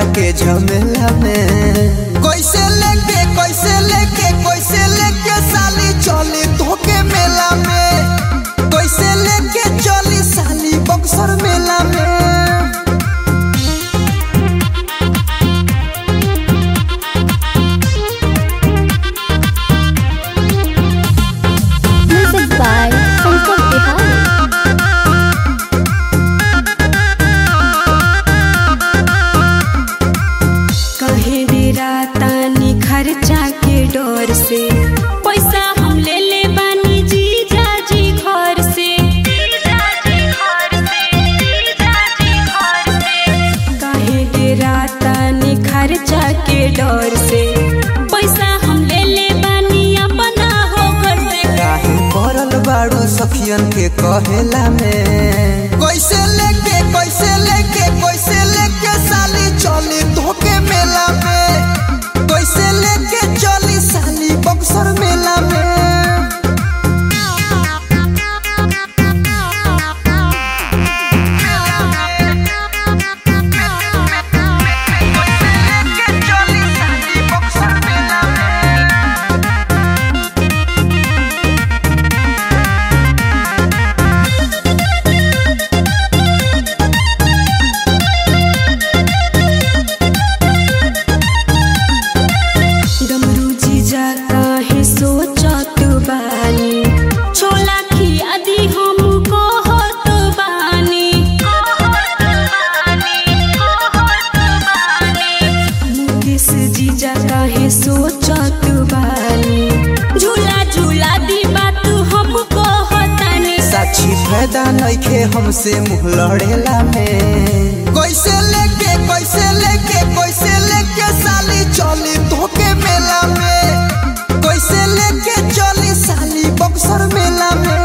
हमरा के झमेला में कैसे लेके कैसे लेके कैसे लेके साली चली तोके मेला में कैसे लेके चली साली बक्सर मेला में Music by Shankar Bihari. कहे डेरा तानी खर्चा के डर से पैसा हम ले ले बानी जी जाजी घर से कहे डेरा तानी खर्चा के डर से पैसा हम ले ले बानी अपना हो घर से काहे पड़ल बाड़ू सखियन के कहेला में कैसे लेके कैसे लेके कैसे लेके साली चली धोके मेला में कैसे लेके चली साली बक्सर मेला में डमरू जीजा काहे सोचत बानी छोला खियादी हम कहत बानी मुकेश जीजा काहे सोचत बानी झूला झूला दी बात हम कहतानी साक्षी फायदा नइखे हमसे मुंह लड़ेला में कैसे लेके कैसे लेके कैसे लेके साली चली धोके मेला में कैसे लेके चली साली बक्सर मेला में